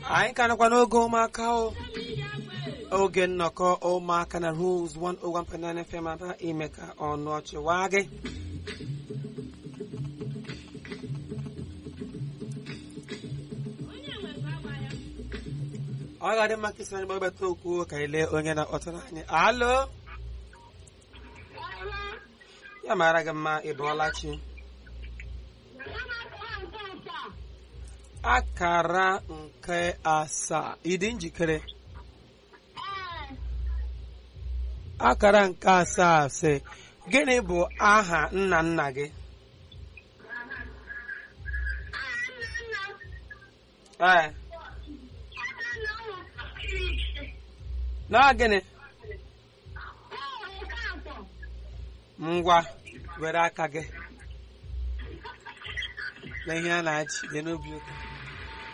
anyị ka nọkwa n'oge ụmụaka o oge nnọkọ ụmụaka na Rose 101.9 FM aba ime ka ọnụ ọchị waa gị ọ ga-adị mma ka isi anyị gbabata okwu ka anyị lee onye na-akpọtara anyị alo ya mara gị mma ị bụọla chi akara nke asaa ịdị njikere akara nke asaa sị gịnị bụ aha nna nna gị ee na gịnị ngwa were aka gị na ihe a na-achị dị n'obi ụka